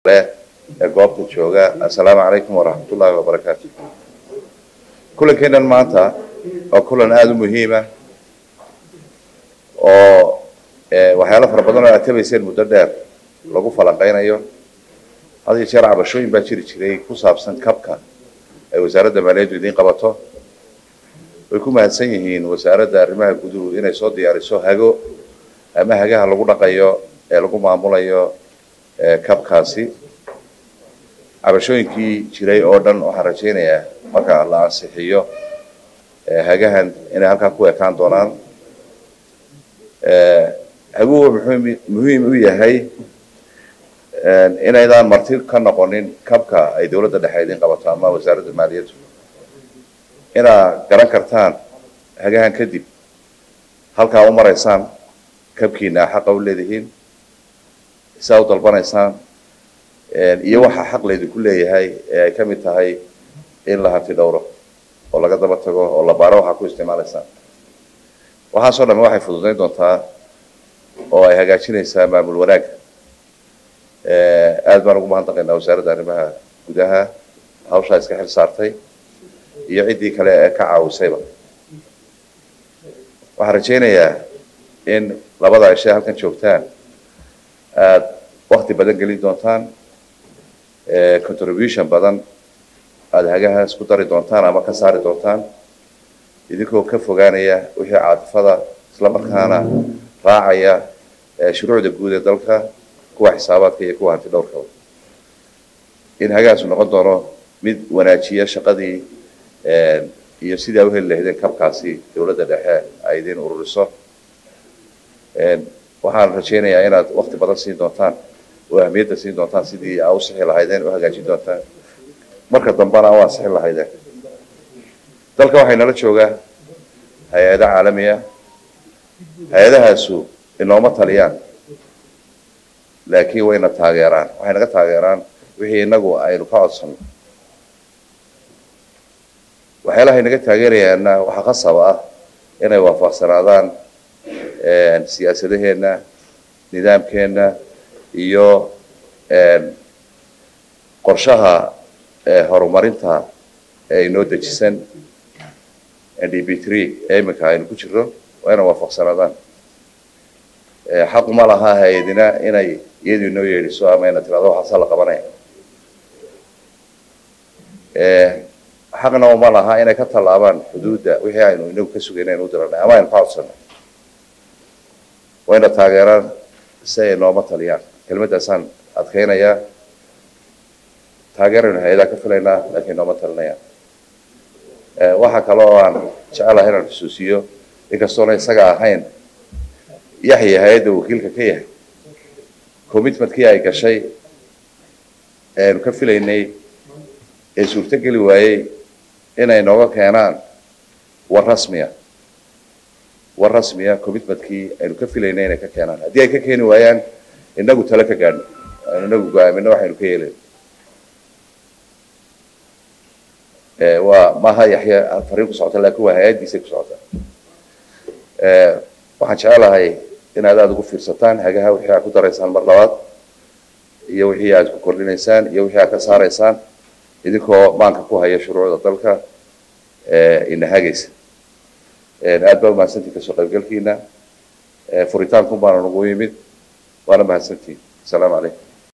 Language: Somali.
ee goobta jooga assalaamu calaykum waraxmat ullaahi wabarakaatu kulankeennan maanta waa kulan aada u muhiima oo waxyaalo fara badan oo aad tabayseen muddo dheer lagu falanqaynayo had iyo jeer cabashooyin baa jiri jiray ku saabsan kabka ay wasaaradda maaliyaddu idiin qabato way ku mahadsan yihiin wasaaradda arrimaha guduhu inay soo diyaariso hago ama hagaha lagu dhaqayo ee lagu maamulayo kabkaasi cabashooyinkii jiray oo dhan waxaan rajaynayaa marka la ansixiyo hagahan inay halkaa ku ekaan doonaan haguhu muxuu muhiim u yahay inaydaan marti ka noqonin kabka ay dowladda dhexe idiin qabato ama wasaaradda maaliyaddu inaad garan kartaan hagahan kadib halkaa u maraysaan kabkiina xaqa u leedihiin saa u dalbanaysaan iyo waxaa xaq laydinku leeyahay ee ay ka mid tahay in la hanti dhowro oo laga daba tago oo la baaro waxaa ku isticmaalaysaan waxaasoo dhamme waxay fududayn doontaa oo ay hagaajinaysaa maamul wanaagga aad baan ugu mahadnaqaynaa wasaaradda arrimaha gudaha hawshaa iska xil saartay iyo ciddii kale ee ka caawisayba waxaan rajaynayaa in labada cishe halkan joogtaan aad wakti badan gelin doontaan contribution badan aada hagahaas ku dari doontaan ama ka saari doontaan idinkoo ka fogaanaya wixii caatifada isla markaana raacaya shuruucda guud ee dalka kuwa xisaabaadka iyo kuwa hanti dhowrkaba in hagahaasu noqon doono mid wanaajiya shaqadii iyo sidii a u heli lahaydeen kabkaasi dowladda dhexe ay idiin ururiso waxaan rajaynayaa inaad wakti badan siin doontaan oo ahmiyadda siin doontaan sidii aa u sixi lahaydeen u hagaajin doontaan marka dambena u ansixin lahaydeen dalka waxay nala joogaa hay-ado caalamiya hay-adahaasu inooma taliyaan laakiin wayna taageeraan waxay naga taageeraan wixii inagu aynu ka codsanno waxyaalahay naga taageerayaana waxaa qasab ah inay waafaqsanaadaan siyaasadaheenna nidaamkeenna iyo qorshaha horumarinta ee inoo dejisan n d b three ee iminka aynu ku jirno waa inay waafaqsanaadaan xaquma laha hay-adina inay iyadu inoo yeedhiso ama ina tirado waxaasaa la qabanaya xaqna uma laha inay ka tallaabaan xuduudda wixii aynu inagu ka sugayna aynu u diranay ama aynu ka codsanay wayna taageeraan si ay nooma taliyaan kelmaddaasaan adkaynayaa taageeraynu hay-adaha ka filaynaa laakiin nooma talinayaan waxaa kale oo aan jecelahay inaan xusuusiyo inkastoona isaga ahayn yaxya hay-adda wakiilka ka yahay commitmentkii ay gashay eanu ka filaynay ee suurtogeli waayey inay nooga keenaan war rasmiya war rasmiya commitmentkii aynu ka filaynay inay ka keenaan haddii ay ka keeni waayaan inagu tale ka gaadhno aynu inagu go-aamino waxaynu ka yeelayn waa maaha yaxya fariin ku socota laakiin waa hay-addiisay ku socota waxaan jecelahay inaad aada ugu fiirsataan hagaha wixii aad ku daraysaan mar labaad iyo wixii aad ku kordhinaysaan iyo wixii aad ka saaraysaan idinkoo maanka ku haya shuruucda dalka ina hagaysa aad baa umahadsantihin kasoo qaybgalkiina furitaanku baana nagu yimid waana mahadsantihin asalaamu calaykum